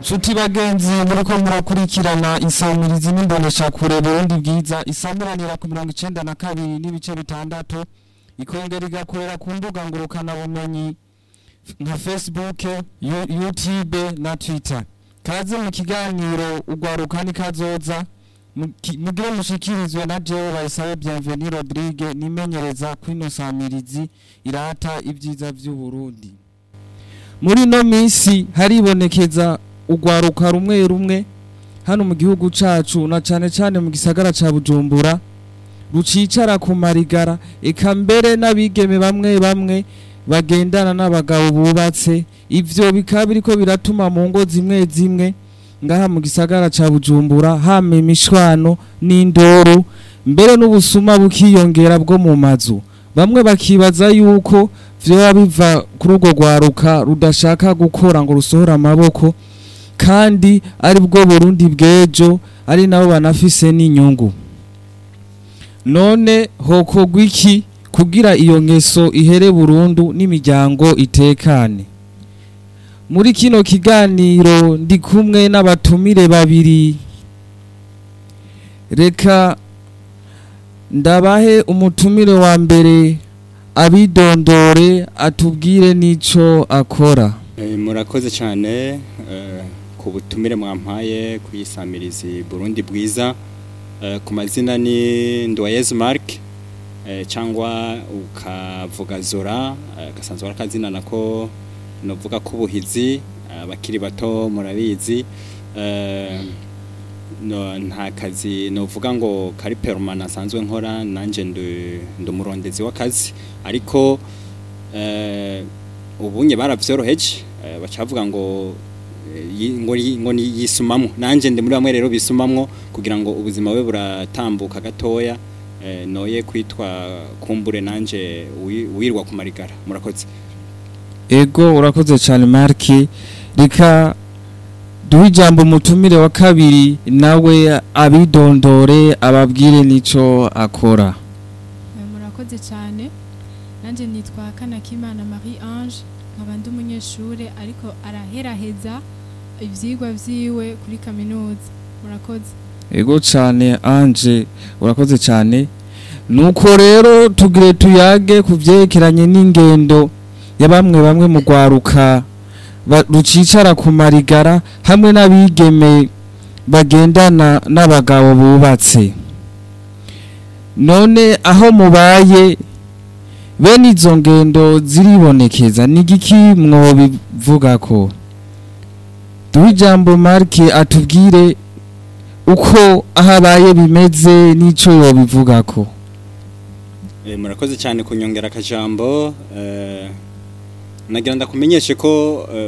Nshuti bagenzi muriko murakurikirana insamirizi n'imboneshakure Burundi bwiza isamuranira ku mirongo icenda na kabiri n'ibice bitandatu ikongera igakorera ku mbuga ngurukana bumenyi nka Facebook, Yu- YouTube na Twitter. Kaze mu kiganiro ugwaruka ni kazoza muki- mugire mushikirizwe na jewe bayisabe Bienvenue Rodrigue nimenyereza kwino samirizi irata ibyiza vy'u Burundi. Muri no misi haribonekeza ugwaruka rumwe rumwe hano mu gihugu cacu na cane cane mu gisagara ca Bujumbura rucicara ku marigara eka mbere n'abigeme bamwe bamwe bagendana n'abagabo bubatse ivyo bikaba biriko biratuma mu ngo zimwe zimwe ngaha mu gisagara ca Bujumbura hama imishwano n'indoro mbere n'ubusuma bukiyongera bwo mu mazu bamwe bakibaza yuko vyoba biva kuri urwo rwaruka rudashaka gukora ngo rusohore amaboko kandi ari bwo Burundi bw'ejo ari nabo banafise n'inyungu none hokorwa iki kugira iyo ngeso ihere burundu n'imiryango itekane muri kino kiganiro ndi kumwe n'abatumire babiri reka ndabahe umutumire wa mbere abidondore atubwire n'ico akora Eh, murakoze cyane eh, ku butumire mwampaye kuyisamirizi Burundi bwiza Eh, ku mazina ni Ndoyez Mark eh, cyangwa ukavuga Zora eh, gasanzwe ari akazina nako novuga ko ubuhizi abakiri bato murabizi eh, no, nta kazi novuga ngo kari permanent asanzwe nkora nanje ndi ndi umurondezi w'akazi ariko eh, ubunye baravyoroheje eh, bacavuga ngo eh, yi- ngo yi- ngo ni yisumamwo nanje ndi muri bamwe rero bisumamwo kugira ngo ubuzima bwe buratambuka gatoya eh, noye kwitwa kumbure nanje wi- wirwa ku marigara murakoze ego urakoze cyane marki reka duhe ijambo umutumire wa kabiri nawe abidondore ababwire n'ico akora Eh, murakoze cyane nanjye nitwa kanakimana marie ange nkaba ndi umunyeshuri ariko araheraheza ibyigwa byiwe kuri kaminuza murakoze ego cyane anje urakoze cyane nuko rero tugire tuyage ku byerekeranye n'ingendo ya bamwe bamwe mu rwaruka ba- rucicara ku marigara hamwe n'abigeme bagendana n'abagabo bubatse none aho mubaye bene izo ngendo ziribonekeza ni igiki mwobivuga ko duhe ijambo marike atubwire uko aho abaye bimeze n'ico yobivuga ko Eh, murakoze cyane kunyongera akajambo eh, nagira ndakumenyeshe ko eh,